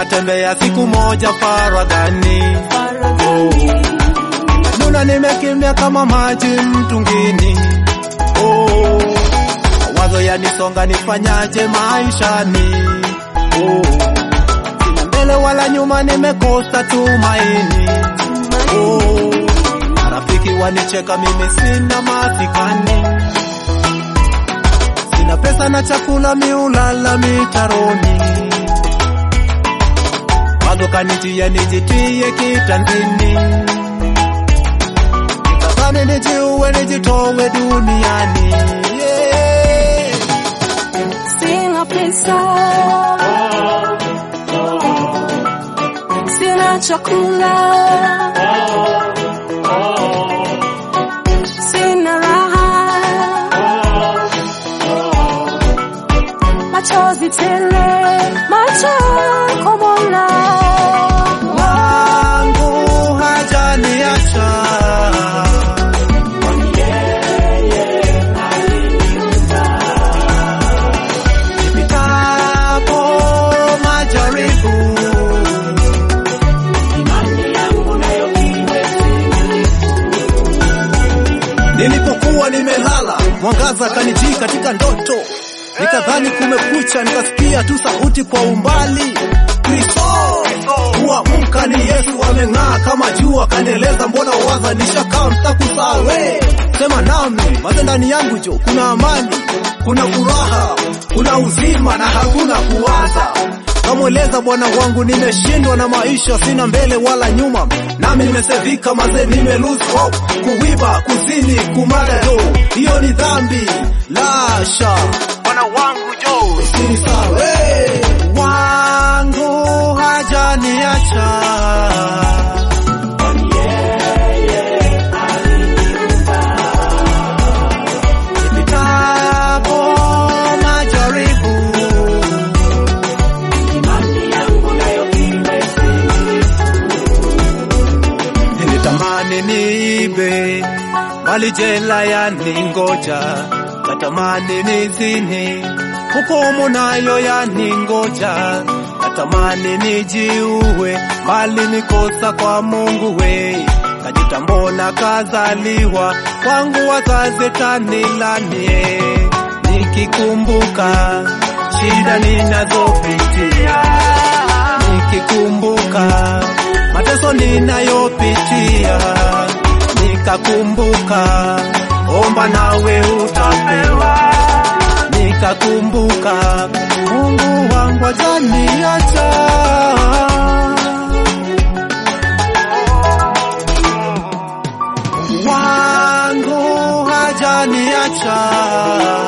tutatembea siku moja faraghani. Nuna nimekimbia kama maji mtungini. Oh, mawazo yanisonga, nifanyaje maishani? Oh, sina mbele wala nyuma, nimekosa tumaini. Oh, marafiki wanicheka, mimi sina masikani, sina pesa na chakula, miulala mitaroni. Mazo kanitia nijitie kitanzini, nikazani nijiue, nijitowe duniani. Yeah. Sina pesa, sina chakula, sina raha, machozi tele, macho kwa Mola wangu hajaniacha nipitapo majaribu nilipokuwa nimelala mwangaza kanijii katika ndoto nikadhani kumekucha nikasikia tu sauti kwa umbali Kristo kuamka ni Yesu ameng'aa kama jua kanieleza mbona waza nishakaa mtakusawe sema nami maze ndani yangu jo kuna amani kuna furaha kuna uzima na hakuna kuwaza kamweleza bwana wangu nimeshindwa na maisha sina mbele wala nyuma nami nimesevika maze nime lose hope kuwiba kuzini kumada jo hiyo ni dhambi lasha bwana wangu jo sini sawe wangu hajaniacha nipitapo majaribu nilitamani niibe mali jela yaningoja, natamani nizini hukumu nayo yaningoja, natamani nijiue bali nikosa kwa Mungu we kajitambona kazaliwa kwangu wazazi tanilanie, nikikumbuka shida ninazopitia nikikumbuka mateso ninayopitia, nikakumbuka omba nawe utapewa, nikakumbuka Mungu wangu hajaniacha. Mungu wangu hajaniacha.